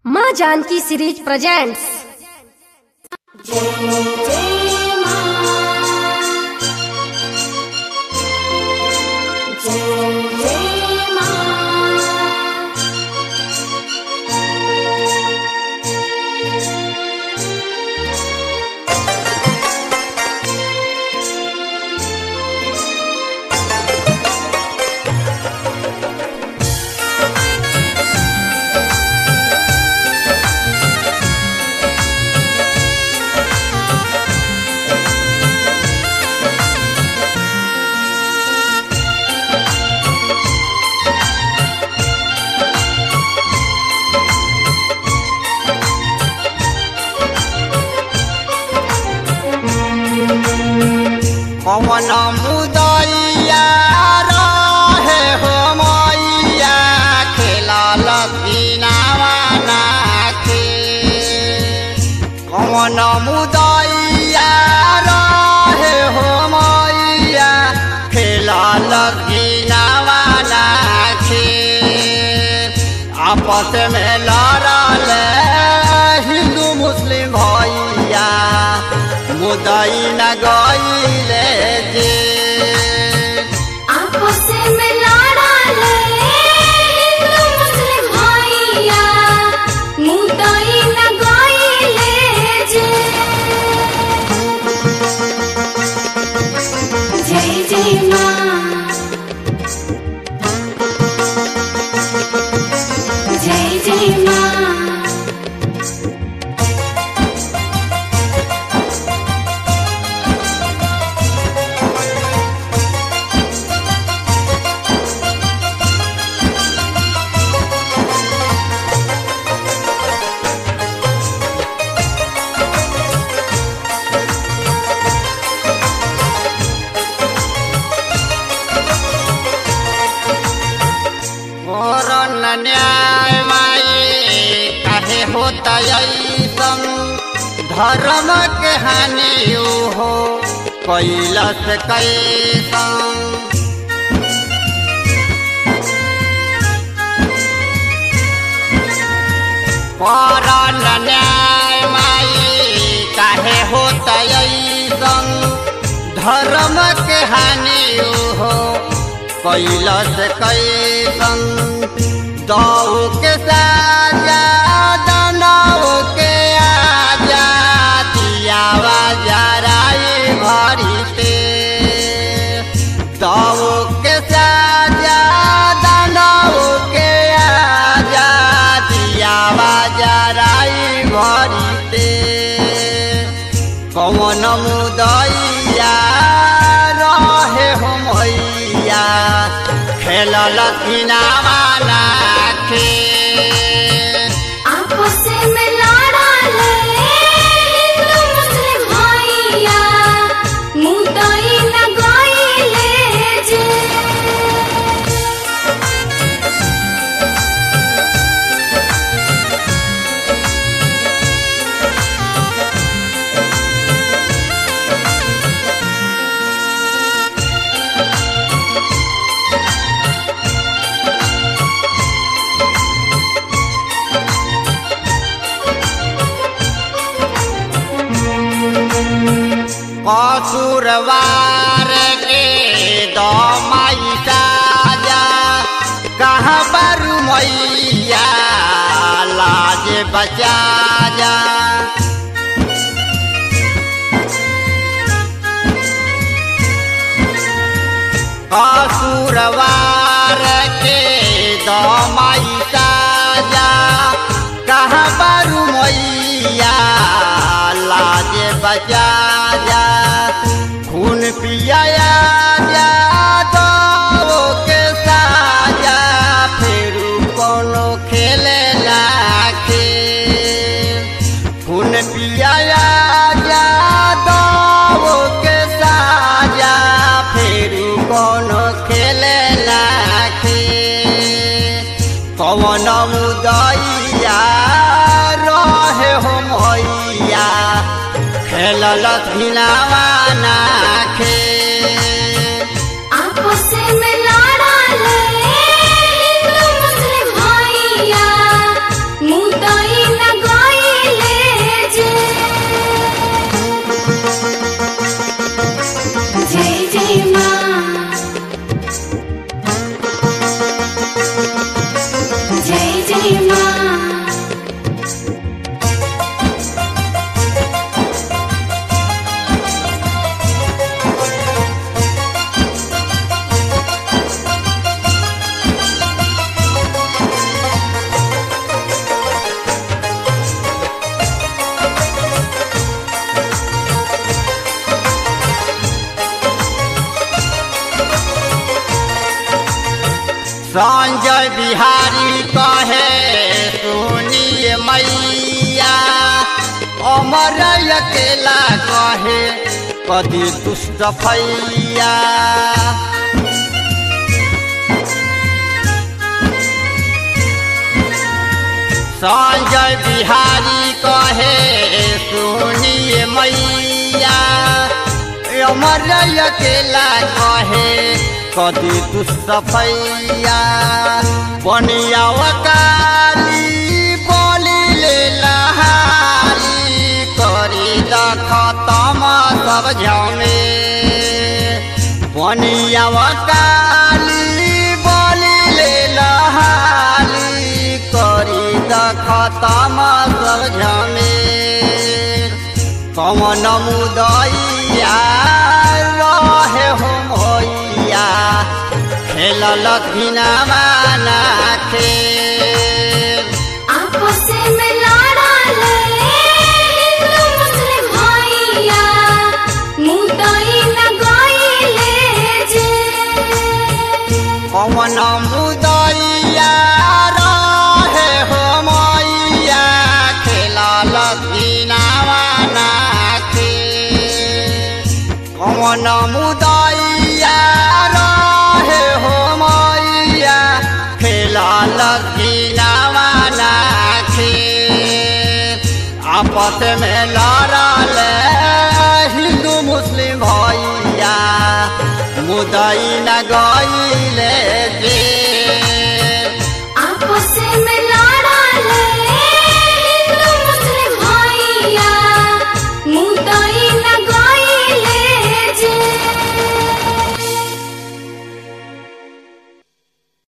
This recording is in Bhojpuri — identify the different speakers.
Speaker 1: माँ जानकी सीरीज प्रेजेंट्स
Speaker 2: पवन मुदैया रहे हो मैया खेला लकीनावा नाखे पवन मुदैया रहे हो मैया खेला लकीनावा नाखे आपस में लड़ल हिंदू मुस्लिम भैया मुदई न गईले जे
Speaker 3: आपस में लड़ाले हिंदू मुस्लिम भैया मुदई न गईले जे जय जय माँ जय जय माँ
Speaker 2: और न न्याय माई काहे होता ऐसन धर्म के हानि हो कैलस कैसन पर न न्याय माई काहे होता ऐसन धर्म के हानि हो कैलस कैसन दऊ के साजा दनाऊ के आजा दियावा जराई भरीते दऊ के साजा दनाऊ के आजा दियावा जराई भरीते कौन मुदैया रहे हो मैया खेलल किनावा नाखे
Speaker 3: आपस में लड़ाले हिंदू मुस्लिम भैया मुदई न गईले जे
Speaker 2: कसुरवार के दमाई साजा कहाँ बारू मैया लाज बचा जा कसुरवार के दमाई साजा कहाँ बारू मैया लाज बचा जा खून पियाया जा दो के साजा फिर कोनो खेले लाखे खून पियाया जा दो के साजा फिर कोनो खेले लाखे कवन मुदैया रहे हो मैया खेलल धिनावा नाखे
Speaker 3: आपस में लड़ाले हिंदू मुस्लिम भैया मुदई
Speaker 2: संजय बिहारी कहे सुनिए मैया अमर अकेला कहे कदी दुष्ट फैया संजय बिहारी कहे सुनिए मैया अमर अकेला कहे कदी दुष्टफैया बनिया काली बोली ले लहारी करी द खतम सब झमे बनिया काली बोली ले लहारी करी द खतम सब झमे कमन मुदैया रहे हो मैया खेलल घिनामा नाखे
Speaker 3: आपस में लड़ा ले हिंदू मुस्लिम भैया मुदई लगाइले जे
Speaker 2: कमन मुदैया रहे हो मैया खेलल घिनामा नाखे कमन मुदैया रहे हो मैया खेलल घिनामा नाखे आपस में लड़ल हिंदू मुस्लिम भैया मुदई न गई